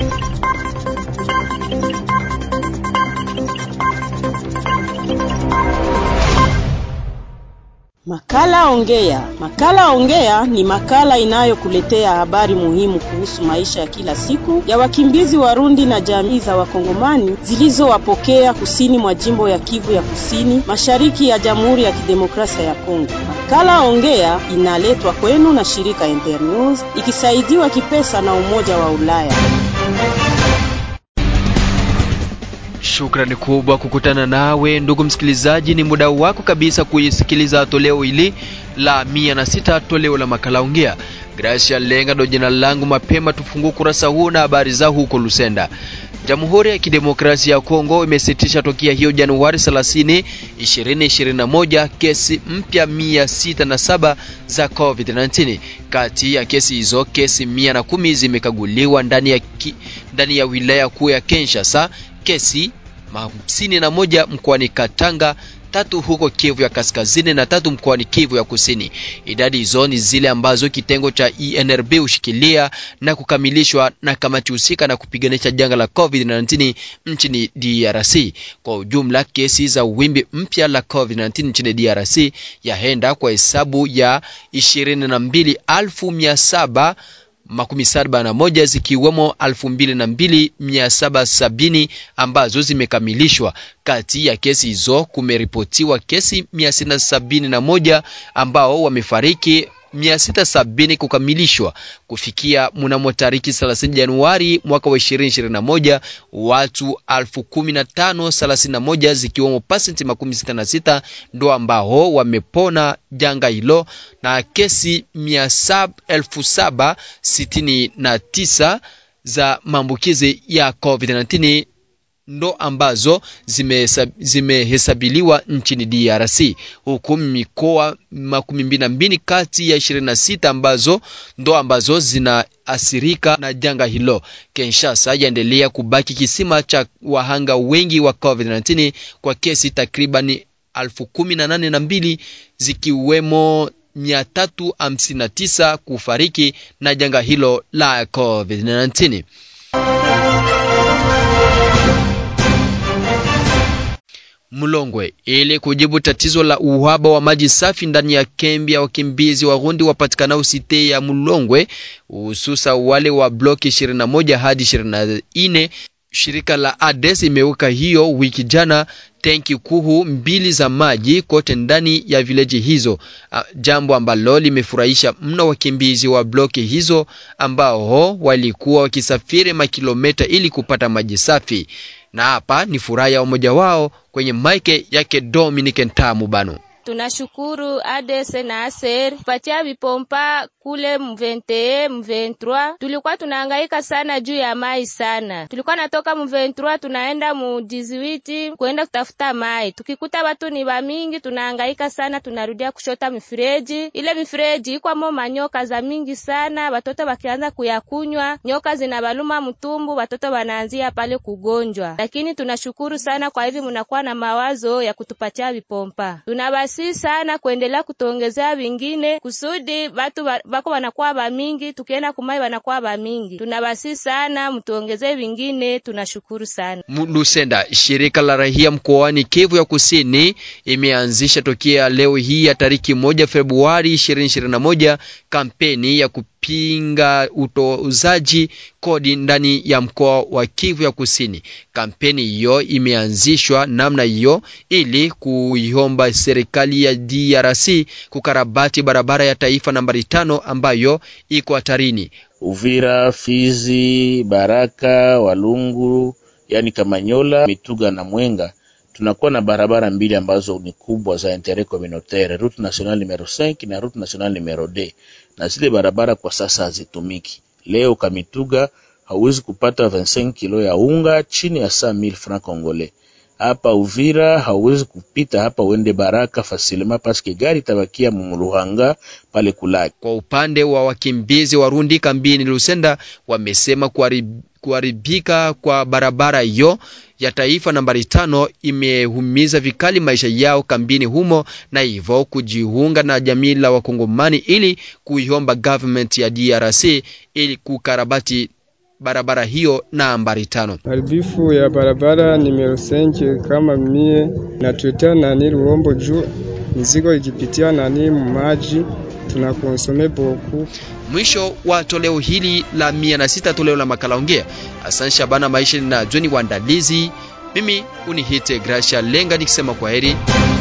Makala Ongea. Makala Ongea ni makala inayokuletea habari muhimu kuhusu maisha ya kila siku ya wakimbizi Warundi na jamii za Wakongomani zilizowapokea kusini mwa jimbo ya Kivu ya Kusini, mashariki ya Jamhuri ya Kidemokrasia ya Kongo. Makala Ongea inaletwa kwenu na shirika Internews ikisaidiwa kipesa na Umoja wa Ulaya. Shukrani kubwa kukutana nawe ndugu msikilizaji, ni muda wako kabisa kuisikiliza toleo hili la mia na sita toleo la makala ongea. Gracia Lenga ndo jina langu. Mapema tufungue kurasa huu na habari za huko Lusenda. Jamhuri ya Kidemokrasia ya Kongo imesitisha tokea hiyo Januari 30, 2021 kesi mpya 607 za COVID-19. Kati ya kesi hizo, kesi 110 zimekaguliwa ndani ya, ki, ndani ya wilaya kuu ya Kinshasa, kesi hamsini na moja mkoani Katanga, tatu huko Kivu ya Kaskazini na tatu mkoani Kivu ya Kusini. Idadi hizo ni zile ambazo kitengo cha ENRB hushikilia na kukamilishwa na kamati husika na kupiganisha janga la COVID-19 nchini DRC. Kwa ujumla, kesi za wimbi mpya la COVID-19 nchini DRC yaenda kwa hesabu ya 22,700 makumi saba na moja zikiwemo elfu mbili na mbili mia saba sabini ambazo zimekamilishwa. Kati ya kesi hizo kumeripotiwa kesi mia sita sabini na moja ambao wamefariki 670 kukamilishwa kufikia mnamo tariki 30 Januari mwaka wa 2021, watu 15031 zikiwemo pasenti makumi sita na sita ndo ambao wamepona janga hilo na kesi 1769 za maambukizi ya COVID-19 ndo ambazo zimehesabiliwa zime nchini DRC, huku mikoa makumi mbili na mbili kati ya 26 ambazo ndo ambazo zinaathirika na janga hilo. Kinshasa yaendelea kubaki kisima cha wahanga wengi wa COVID-19 kwa kesi takribani elfu kumi na nane na mbili zikiwemo 359 kufariki na janga hilo la COVID-19. Mlongwe ili kujibu tatizo la uhaba wa maji safi ndani ya kambi ya wakimbizi Warundi wapatikanao site ya Mlongwe, hususa wale wa bloki 21 hadi 24. Shirika la ADES imeweka hiyo wiki jana tenki kuhu mbili za maji kote ndani ya vileji hizo, jambo ambalo limefurahisha mno wakimbizi wa bloki hizo ambao walikuwa wakisafiri makilomita ili kupata maji safi na hapa ni furaha ya umoja wao kwenye maike yake Dominic Ntamu Bano. Tunashukuru ADS na ASER kupatia vipompa kule M21 M23. Tulikuwa tunahangaika sana juu ya mai sana, tulikuwa natoka M23 tunaenda mu 18 kuenda kutafuta mai, tukikuta watu ni bamingi, tunahangaika sana, tunarudia kushota mifereji. Ile mifereji ikwamo manyoka za mingi sana, watoto wakianza kuyakunywa nyoka zinabaluma mtumbu, watoto wanaanzia pale kugonjwa. Lakini tunashukuru sana kwa hivi mnakuwa na mawazo ya kutupatia vipompa, tunabasi si sana kuendelea kutuongezea vingine kusudi watu bako wanakuwa bamingi, tukienda kumai wanakuwa bamingi. Tunabasi sana mtuongezee vingine, tunashukuru sana. Lusenda, shirika la rahia mkoani Kivu ya Kusini imeanzisha tokea leo hii ya tariki moja Februari 2021 kampeni ya kupinga utozaji kodi ndani ya mkoa wa Kivu ya Kusini. Kampeni hiyo imeanzishwa namna hiyo ili kuiomba serikali ya DRC kukarabati barabara ya taifa nambari tano ambayo iko hatarini. Uvira, Fizi, Baraka, Walungu, yani Kamanyola, Mituga na Mwenga tunakuwa na barabara mbili ambazo ni kubwa za interet communautaire, route nationale numero 5 na route nationale numero 2, na zile barabara kwa sasa hazitumiki. Leo Kamituga hauwezi kupata 25 kilo ya unga chini ya 100000 francs congolais. Hapa Uvira hauwezi kupita hapa uende Baraka fasilema paske gari tabakia muluhanga pale kulaki. Kwa upande wa wakimbizi Warundi kambini Lusenda wamesema kuharibika kwa barabara hiyo ya taifa nambari tano imehumiza vikali maisha yao kambini humo, na hivyo kujiunga na jamii la Wakongomani ili kuiomba government ya DRC ili kukarabati barabara hiyo nambari tano. Haribifu ya barabara nimero senke kama mie natuletea nani Ruombo juu mizigo ikipitia nani maji tunakonsome boku. Mwisho wa toleo hili la mia na sita toleo la makala ongea. Asante Shabana Maisha na Joni Wandalizi. Mimi unihite Gracia Lenga nikisema kwa heri.